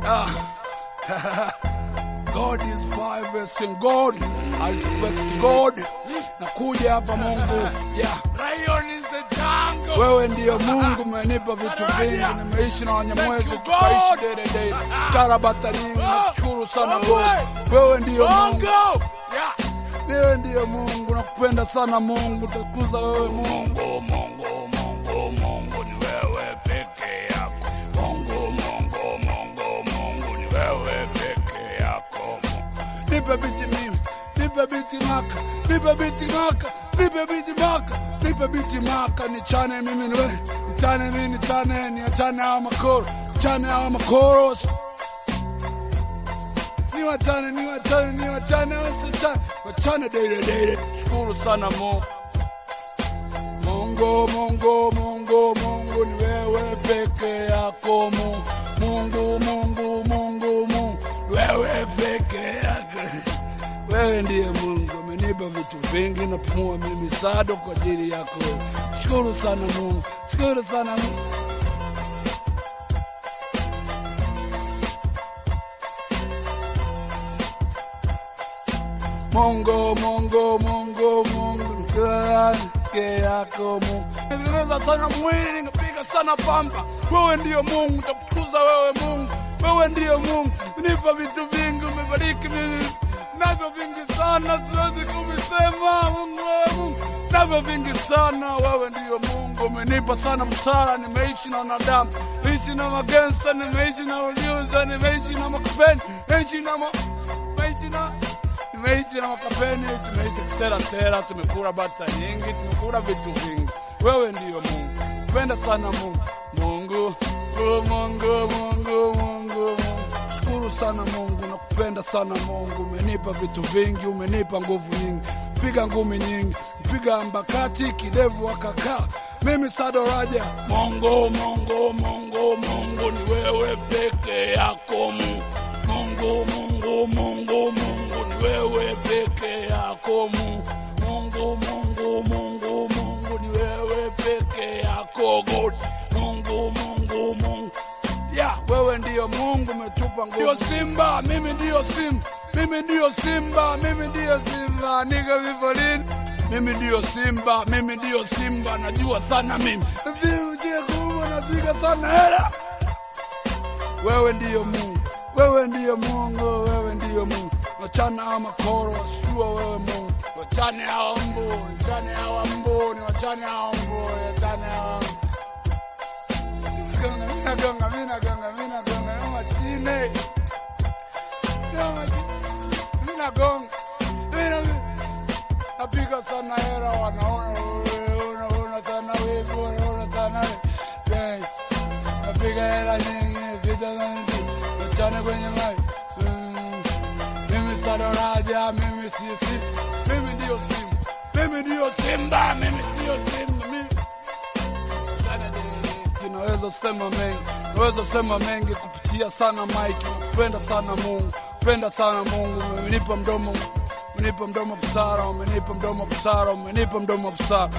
God is harvesting God. I respect God. Nakuja hapa Mungu. Yeah. Lion in the jungle. Wewe ndiyo Mungu, umenipa vitu vingi, nimeishi na Wanyamwezi, Thank you, tukaishi God. dede dede, karabata nyingi, nakushukuru sana God. Wewe ndiyo Mungu, Bongo. Yeah. wewe ndiyo Mungu, nakupenda sana Mungu, takuza wewe Mungu. Mungu, Mungu, Mungu, Mungu ni wewe peke yako. Mungu, Mungu, Mungu, Mungu ni wewe peke yako. Nipe biti mimi, nipe biti maka, nipe biti maka, nipe biti maka, nipe biti maka, nichane mimi ni wewe, nichane mimi, nichane, niachane hawa makoro, nichane hawa makoro. Niwachane, niwachane, niwachane, wachane, wachane dede dede. Shukuru sana Mungu. Mungu, Mungu, Mungu, Mungu ni wewe peke yako Mungu. Mungu, Mungu, Mungu, Mungu, wewe peke yako. Wewe ndiye Mungu, umenipa vitu vingi, napumua mimi sado kwa ajili yako. Shukuru sana Mungu, shukuru sana Mungu. Mungu, Mungu, Mungu, Mungu, peke yako Mungu. Niliweza sana mwili, ningepiga sana pamba. Wewe ndiyo Mungu, nitakutukuza wewe Mungu. Wewe ndiyo Mungu, nipa vitu vingi, umebariki mimi navyo vingi sana, siwezi kuvisema. Mungu, wewe Mungu, navyo vingi sana. Wewe ndiyo Mungu, umenipa sana msara. Nimeishi na wanadamu, nimeishi na magensa, nimeishi na uliuza, nimeishi na makapeni, nimeishi na ma... nimeishi na Tumeishi na makapeni, tumeishi kisera sera, tumekula bata nyingi, tumekula vitu vingi. Wewe ndiyo Mungu, penda sana Mungu. Mungu, oh Mungu, Mungu, Mungu, Mungu. Shukuru sana Mungu, nakupenda sana Mungu. Umenipa vitu vingi, umenipa nguvu nyingi, piga ngumi nyingi, piga mbakati, kidevu akakaa. Mimi Sado Raja. Mungu, Mungu, Mungu, Mungu ni wewe peke yako Mungu. Mungu, Mungu, Mungu, Mungu ni wewe peke yako Mungu. Mungu, Mungu, Mungu, Mungu ni wewe peke yako God. Mungu, Mungu, Mungu. Ya, wewe ndiyo Mungu umetupa nguvu. Ndiyo Simba, mimi ndiyo Simba. Mimi ndiyo Simba, mimi ndiyo Simba. Niko vifolini. Mimi ndiyo Simba, mimi ndiyo Simba. Najua sana mimi. Vijie kubwa napiga sana hela. Wewe ndiyo Mungu, wewe ndiyo Mungu, wewe ndiyo Mungu. Wachana hawa makoro wasijua wewe Mungu. Wachane hawa mbu, wachane hawa mbu, ni wachane hawa mbu, wachane hawa mbu. Minagonga, minagonga, minagonga, minagonga, yoma chine. Yoma chine. Minagonga, minagonga. Napiga sana hera, wanaona wewe, unaona sana wivu, unaona sana wewe. Napiga hela nyingi, vita za nzi, wachane kwenye mai. Mm. Mimi Sado Raja, mimi sisi, mimi ndiyo Simba, mimi ndiyo Simba, mimi ndiyo Simba, mimi Naweza sema mengi, naweza sema mengi kupitia sana Mike. Napenda sana Mungu, penda sana Mungu. Umenipa mdomo, umenipa mdomo busara, umenipa mdomo busara, umenipa mdomo busara,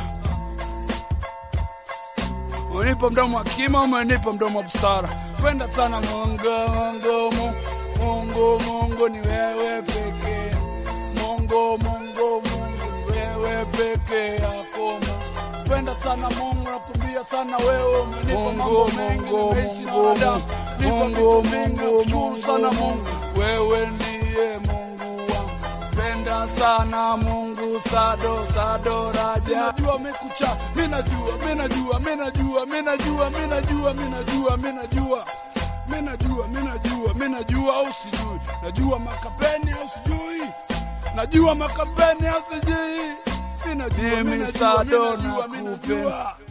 umenipa mdomo hakima, umenipa mdomo busara. Penda sana Mungu, Mungu, Mungu, Mungu, Mungu ni wewe pekee. Mungu, Mungu, Mungu ni wewe peke yako Mungu. Penda sana Mungu, nakumbia sana wewe, umenipa mambo mengi, nimeishi na wanadamu, nipa vitu vingi, nakushukuru sana Mungu, wewe ndiye Mungu wangu. Penda sana Mungu, Sado, Sado Raja. Minajua mekucha, minajua, minajua, minajua, minajua, minajua, minajua, minajua minajua, minajua, minajua au sijui, najua makapeni au sijui, najua makapeni au sijui, minajua, minajua, minajua, minajua.